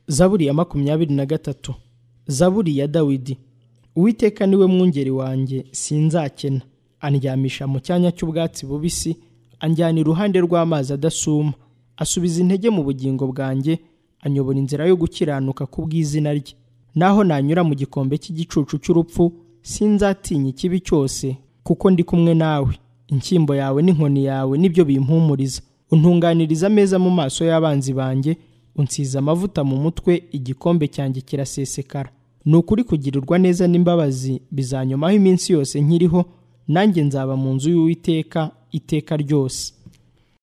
zaburi ya makumyabiri na gatatu zaburi ya dawidi uwiteka niwe mwungeri wanjye sinzakena andyamisha mu cyanya cy'ubwatsi bubisi anjyana iruhande rw'amazi adasuma asubiza intege mu bugingo bwanjye anyobora inzira yo gukiranuka ku bw'izina rye naho nanyura mu gikombe cy'igicucu cy'urupfu sinzatinya ikibi cyose kuko ndi kumwe nawe inshyimbo yawe n'inkoni yawe nibyo bimpumuriza untunganiriza ameza mu maso y'abanzi banjye unsize amavuta mu mutwe igikombe cyanjye kirasesekara ni ukuri kugirirwa neza n'imbabazi bizanyomaho iminsi yose nkiriho nanjye nzaba mu nzu y'uwiteka iteka ryose